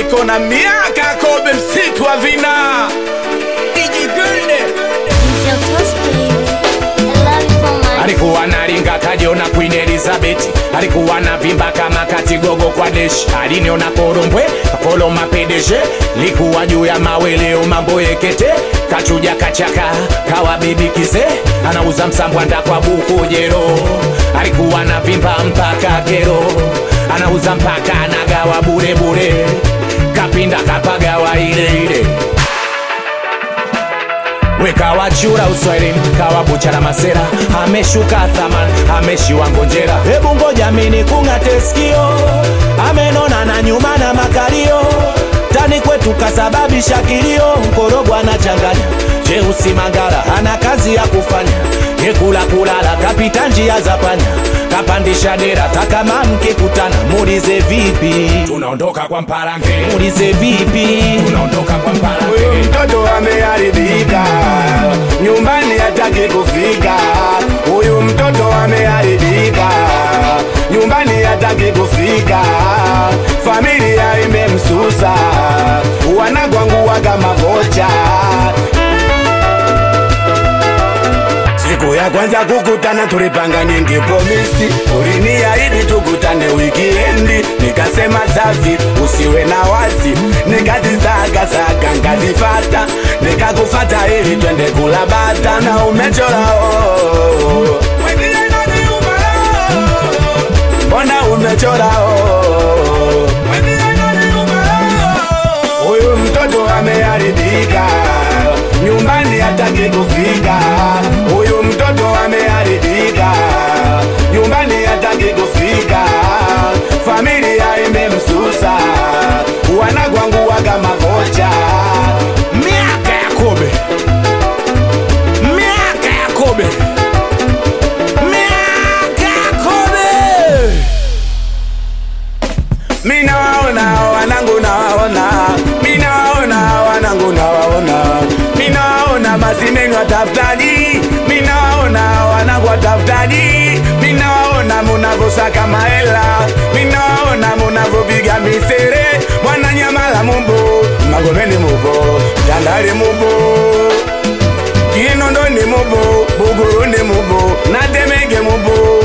niko na miaka kobe msitu wa vina Your toast, baby. I love you so much. alikuwa naringa kajiona Queen Elizabeth, alikuwa na vimba kama katigogo kwa deshi, aliniona korombwe kolo mapedeje, likuwa juu ya maweleo mambo yekete, kachuja kachaka kawa bibi kize, anauza msambwanda kwa buku jero, alikuwa na vimba mpaka kero, anauza mpaka anagawa bure bure, kapinda kapagawa ile ile wekawa chura uswahilini kawa buchara masera ameshuka thaman ameshiwa ngonjera hebu ngoja mini kung'ate sikio amenona na nyuma na makalio tani kwetu kasababisha kilio mkorogo anachanganya jeusi mangara ana kazi ya kufanya yekula kulala kapita njia za panya kapandisha dera takama mkikutana muulize vipi tunaondoka kwa mparange muulize vipi tunaondoka kwa mparange huyu mtoto ameharibika nyumbani hataki kufika huyu mtoto ameharibika nyumbani hataki kufika familia imemsusa wanagwangua kama vocha siku ya kwanza kukutana tulipanga nyingi pomisi uliniahidi tukutane wikiendi nikasema safi usiwe na wasi nikazisagasaka nkazifata nikakufata ili twende kula bata na umechora oh. mbona umechora oh. huyu mtoto ameharibika nyumbani hataki kufika huyu mtoto ameharibika nyumbani hataki kufika familia imemsusa wanagwangua kama vocha miaka ya kobe miaka ya kobe miaka ya kobe minawaona wanangu nawaona minawaona wanangu nawaona minawaona masineni watafutaji minawaona wanangu watafutaji minawaona munavosaka mahela minawaona munavopiga misere mwananyamala mubo magomeni mubo tandali mubo kinondoni mubo buguruni mubo natemege mubo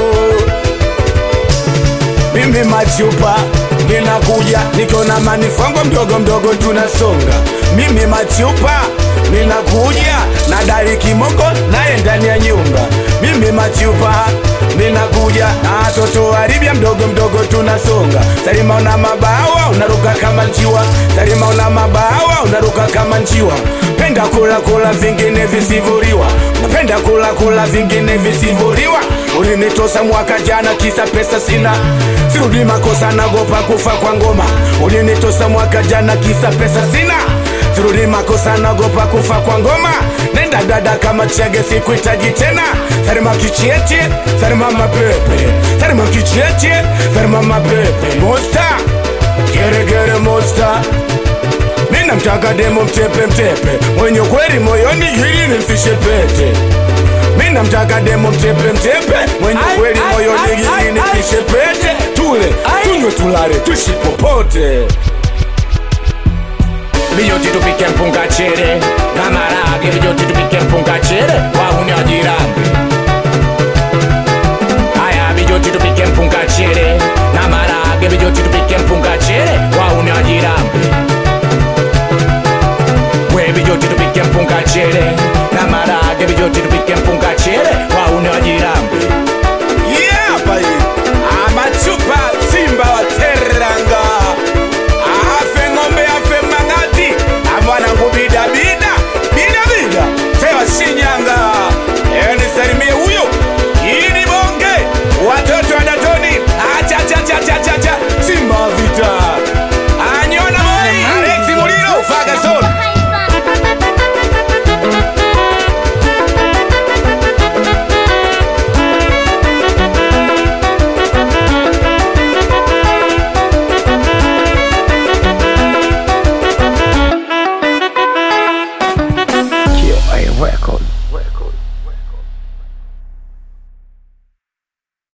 mimi machupa ninakuja niko na manifongo mdogo mdogo tunasonga mimi machupa ninakuja na dari kimoko naye ndani ya nyumba mimi machupa ninakuja na watoto waribia mdogo mdogo tunasonga salima una mabawa unaruka kama nchiwa salima una mabawa unaruka kama nchiwa penda kula kula vingine visivuriwa napenda kula kula vingine visivuriwa ulinitosa mwaka jana kisa pesa sina sirudi makosa nagopa kufa kwa ngoma ulinitosa mwaka jana kisa pesa sina sirudi makosa nagopa kufa kwa ngoma nenda dada kama chege sikuhitaji tena sarima kichieti sarima mapepe sarima kichieti sarima mapepe mosta geregere mosta mina mtaka demo mtepe mtepe mwenye kweli moyoni hili nimfishe pete mina mtaka demo mtepe mtepe mwenye Ai, kweli ai, moyoni ai, ai, hili nimfishe ai. pete tule Ai. tunywe tulale tushi popote vijoti tupike mpunga chere na marage vijoti tupike mpunga chere wauni wajirambi haya vijoti tupike mpunga chere na marage